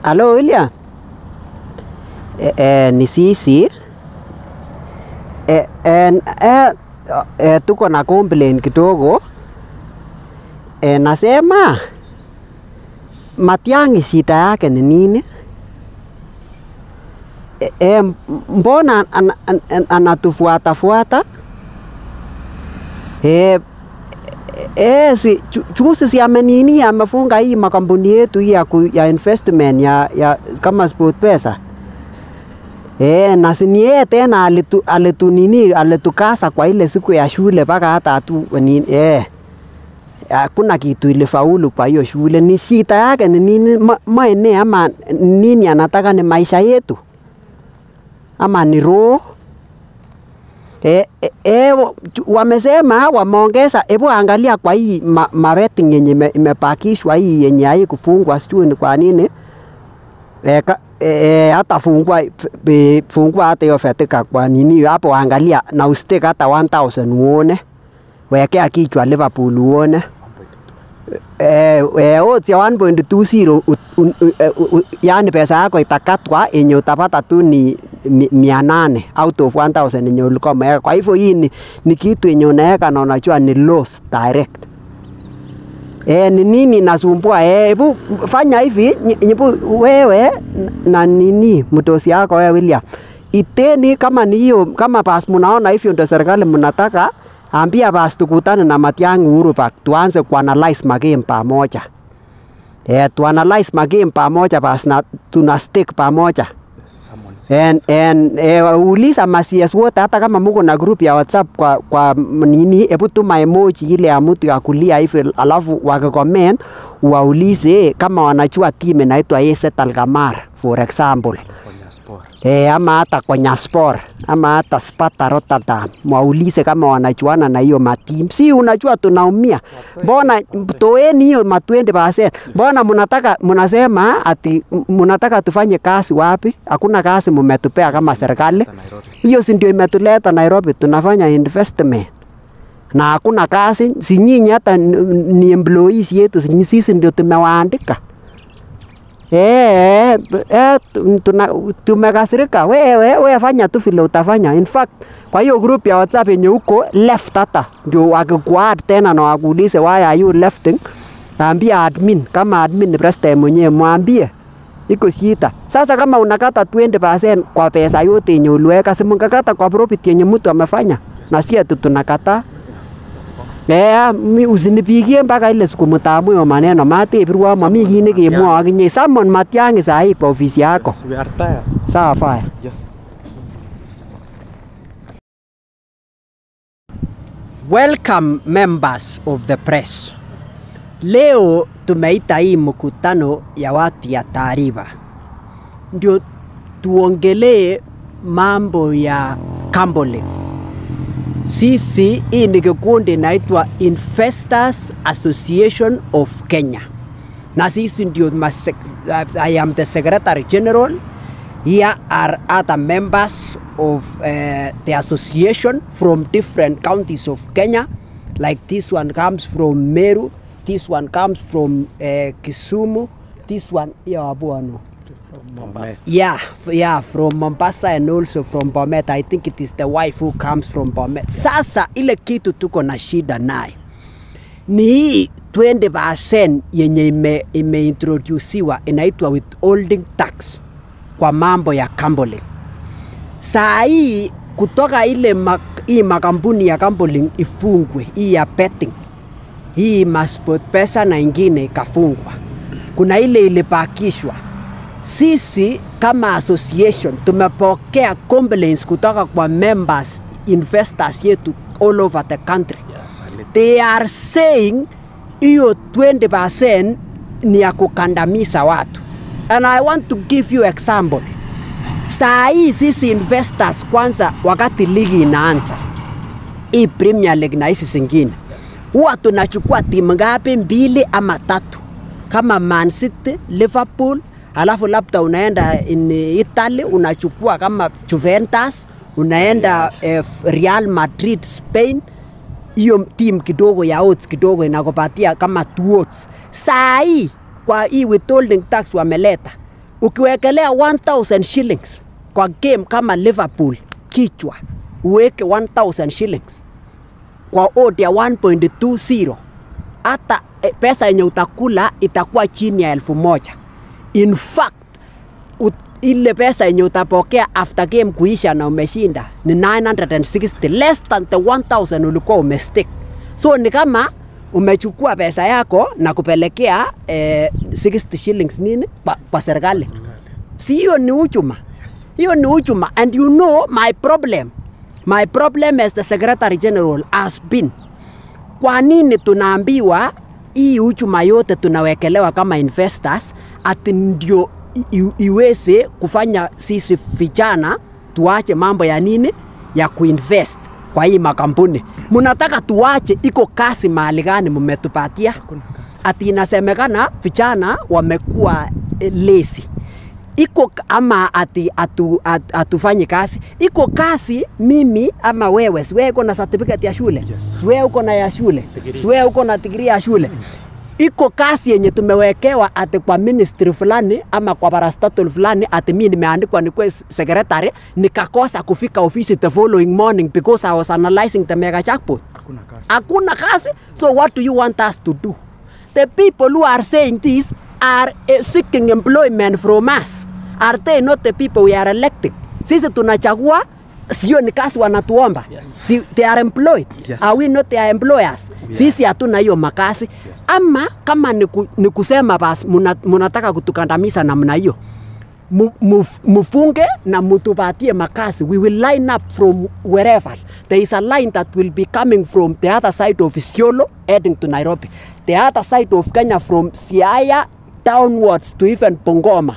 Halo William. E, e, ni sisi e, e, e, e, tuko na complain kidogo e, nasema Matiang'i shida yake ni nini? E, e, mbona an, an, an, anatufuata fuata e, e, si, ju- juzi si amenini amefunga hii makampuni yetu hii ya, ku- ya investment ya, ya kama SportPesa Eh, na si ni yeye tena alitu, alitu nini alitukasa kwa ile siku ya shule mpaka hata hatu nini eh hakuna kitu ilifaulu kwa hiyo shule. Ni shida yake ni nini? Ma- Maene ama nini anataka ni maisha yetu ama ni roho E, e, e, wa- tu- wamesema wameongeza, hebu angalia kwa hii ma, ma betting yenye ime- imepakishwa hii yenye hai kufungwa, sijui ni kwa nini e, ka, e, e, hata fungua f- be- fungua hata hiyo fetika kwa nini hapo, angalia na usitake hata 1000 uone, wekea kichwa Liverpool uone eh, eh, odds ya 1.20 ut- un- u- eh, u- u- yaani pesa yako itakatwa yenye utapata tu ni mi- mia nane out of 1000 yenye ulikuwa umeweka. Kwa hivyo hii ni, ni kitu yenye unaweka na unajua ni loss direct. E, ni nini nasumbua? Eh, hebu fanya hivi nyi- nyipu wewe na nini mtosi yako wewe William, iteni kama ni hiyo, kama basi mnaona hivyo ndio serikali mnataka, ambia basi tukutane na Matiang'i Uhuru Park tuanze kuanalyze magame pamoja. Eh, tuanalyze magame pamoja basi na tuna stick pamoja. En, en, eh, uliza masies wote hata kama muko na group ya WhatsApp kwa, kwa m- nini, hebu tuma emoji ile ya mtu ya kulia hivi, alafu wakicomment waulize kama wanajua team inaitwa AZ Alkmaar for example eh, ama hata kwa Nyaspor ama hata Sparta Rotterdam, waulize kama wanajuana na hiyo matimu. Si unajua tunaumia, mbona toeni hiyo ma 20%. Mbona mnataka mnasema ati m- mnataka tufanye kazi wapi? Hakuna kazi mmetupea kama serikali. Hiyo si ndio imetuleta Nairobi, tunafanya investment na hakuna kazi. Si nyinyi hata n- ni employees yetu, si sisi ndio tumewaandika. Eh, eh, tu- tuna- tumekasirika. Wewe wewe fanya tu vile utafanya. In fact, kwa hiyo group ya WhatsApp yenye uko left hata ndio wakikuad tena na wakuulize why are you lefting, ambia admin kama admin ni president mwenyewe mwambie iko shida. Sasa kama unakata 20% kwa pesa yote yenye uliweka, si mngekata kwa profit yenye mtu amefanya, na si ati tunakataa. Eh, mi usinipigie mpaka ile siku mtaamua hiyo maneno matebirwa mami kii nekemwoe akinye Samon Matiang'i sahi kwa ofisi yako. We are tired. Sawa faya. Yeah. Welcome members of the press. Leo tumeita hii mkutano ya watu ya taarifa, ndio tuongelee mambo ya gambling. Sisi hii ni kikundi inaitwa Investors Association of Kenya, na sisi ndio mase- I am the secretary general. Here are other members of uh, the association from different counties of Kenya. Like this one comes from Meru, this one comes from uh, Kisumu, this one yeah, Abuano. Mombasa. Yeah, f- yeah, from Mombasa and also from Bomet. I think it is the wife who comes from Bomet. Sasa ile kitu tuko na shida naye ni hii 20% yenye ime, imeintroduciwa inaitwa withholding tax kwa mambo ya gambling. Saa hii kutoka ile mak, hii makampuni ya gambling ifungwe, hii ya betting, hii masport pesa na ingine ikafungwa, kuna ile ilibakishwa. Sisi kama association tumepokea complaints kutoka kwa members investors yetu all over the country they are saying hiyo 20% ni ya kukandamiza watu and i want to give you example saa hii sisi investors kwanza wakati ligi inaanza hii premier league na hizi zingine huwa tunachukua timu ngapi mbili ama tatu kama man city liverpool alafu labda unaenda in italy unachukua kama juventus unaenda eh, real madrid spain hiyo team kidogo ya odds kidogo inakupatia kama two odds. Saa hii kwa hii withholding tax wameleta, ukiwekelea 1000 shillings kwa game kama Liverpool kichwa uweke 1000 shillings kwa odd ya 1.20 hata eh, pesa yenye utakula itakuwa chini ya elfu moja in fact ut, ile pesa yenye utapokea after game kuisha na umeshinda ni 960 less than the 1000 ulikuwa umestick so ni kama umechukua pesa yako na kupelekea eh, 60 shillings nini kwa, kwa serikali si hiyo ni uchuma hiyo ni uchuma and you know my problem my problem as the secretary general has been kwa nini tunaambiwa hii uchuma yote tunawekelewa kama investors ati ndio i- i- iweze kufanya sisi vijana tuache mambo ya nini ya kuinvest kwa hii makampuni mnataka tuache iko kasi mahali gani mmetupatia ati inasemekana vijana wamekuwa eh, lazy iko k- ama ati atu, at, atufanyi kazi iko kazi mimi ama wewe siwe uko na certificate ya shule Yes. siwe uko na ya shule siwe uko na degree ya shule iko kazi yenye tumewekewa ati kwa ministry fulani ama kwa parastatal fulani ati mi nimeandikwa nikuwe s- secretary nikakosa kufika ofisi the following morning because I was analyzing the mega jackpot Hakuna kazi. hakuna kazi so what do you want us to do the people who are saying this are uh, seeking employment from us are they not the people we are electing sisi tunachagua sio ni kazi wanatuomba Yes. si, they are employed Yes. are we not their employers We sisi hatuna hiyo makazi Yes. ama kama ni, ku, ni kusema basi muna- munataka kutukandamiza namna hiyo mu- mu- mufunge na mutupatie makazi we will line up from wherever there is a line that will be coming from the other side of Isiolo heading to Nairobi the other side of Kenya from Siaya downwards to even Bungoma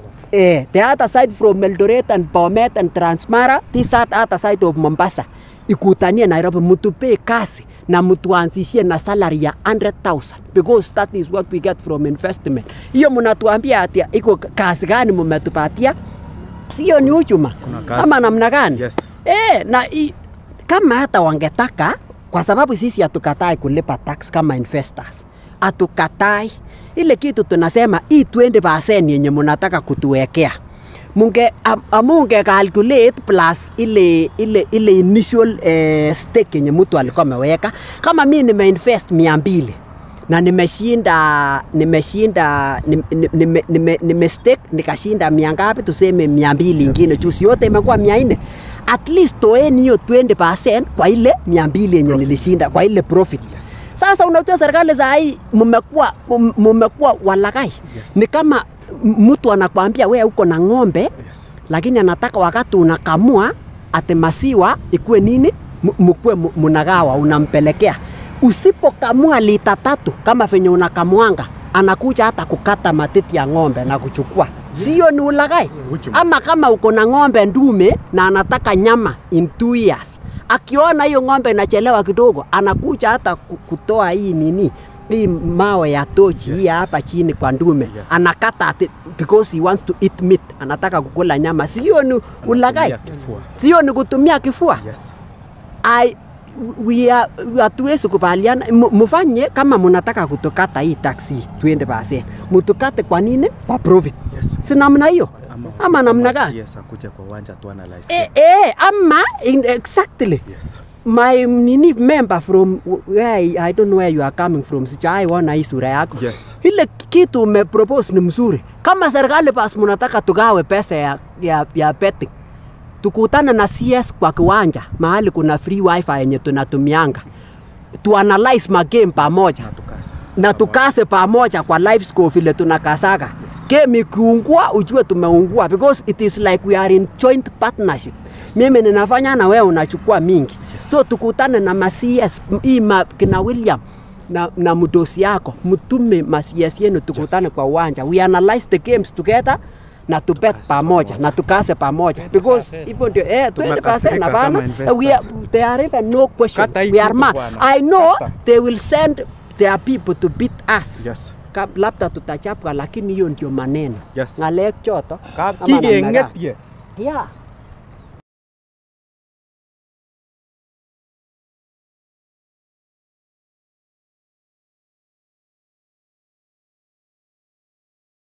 eh, the other side from Eldoret and Bomet and Transmara this are other side of Mombasa ikutanie Nairobi mutupee kazi na mtuanzishie na salary ya 100,000 because that is what we get from investment. Hiyo mnatuambia ati iko kazi gani mmetupatia? Sio ni uchuma Kuna kazi. ama namna gani? Yes. Eh, na i, kama hata wangetaka, kwa sababu sisi hatukatai kulipa tax kama investors, hatukatai ile kitu tunasema hii 20% yenye mnataka kutuwekea munge am- amunge calculate plus ile ile ile initial eh, stake yenye mtu alikuwa ameweka. Kama mi nimeinvest mia mbili na nimeshinda nimeshinda nim- nim- nime, nime, nime stake nikashinda mia ngapi, tuseme mia mbili ingine juu si yote imekuwa mia nne at least toeni hiyo 20% kwa ile mia mbili yenye nilishinda kwa ile profit Yes. sasa unajua serikali za hii mmekuwa mum- mmekuwa walagai Yes. ni kama m- mtu anakwambia we uko na ng'ombe Yes. lakini anataka wakati unakamua ate masiwa ikuwe nini M- mkuwe mu- munagawa unampelekea usipokamua lita tatu kama venye unakamuanga anakuja hata kukata matiti ya ng'ombe na kuchukua sio ni ulagai Uchumi. ama kama uko na ng'ombe ndume na anataka nyama in two years akiona hiyo ng'ombe inachelewa kidogo anakuja hata ku- kutoa hii nini hii mawe ya tochi hii Yes. hapa chini kwa ndume Yeah. anakata ati because he wants to eat meat anataka kukula nyama sio ni ulagai Anatumia kifua. sio ni kutumia kifua Yes. I, we are, hatuwezi kubaliana mu- mufanye kama munataka kutukata hii taxi 20% mutukate kwa nini kwa profit Yes. si namna hiyo ama namna gani Yes, akuje kwa uwanja tu analyze. eh, eh, ama in, exactly Yes. my nini member from where I, I don't know where you are coming from sijaiona hii sura yako Yes. ile kitu umepropose ni mzuri kama serikali basi munataka tugawe pesa ya, ya, ya betting tukutane na CS kwa kiwanja mahali kuna free wifi yenye tunatumianga tuanalyze magame pamoja Na tukasa. na tukase pamoja kwa live score vile tunakasaga yes. game ikiungua ujue tumeungua because it is like we are in joint partnership mimi ninafanya na wewe unachukua mingi yes. so tukutane na ma CS hii ma, kina William na, na mdosi yako mtume ma CS yenu tukutane yes. kwa uwanja we analyze the games together na tubet pamoja na tukase pamoja because hivyo ndio eh 20% Tumekasirika hapana kama investors. we are, there are even no questions Kata hii we are kitu mad bwana. I know Kata. they will send their people to beat us Yes. Ka- labda tutachapwa lakini hiyo ndio maneno Yes. ng'alek choto Kap ama namna gani? kikeng'et ye. yeah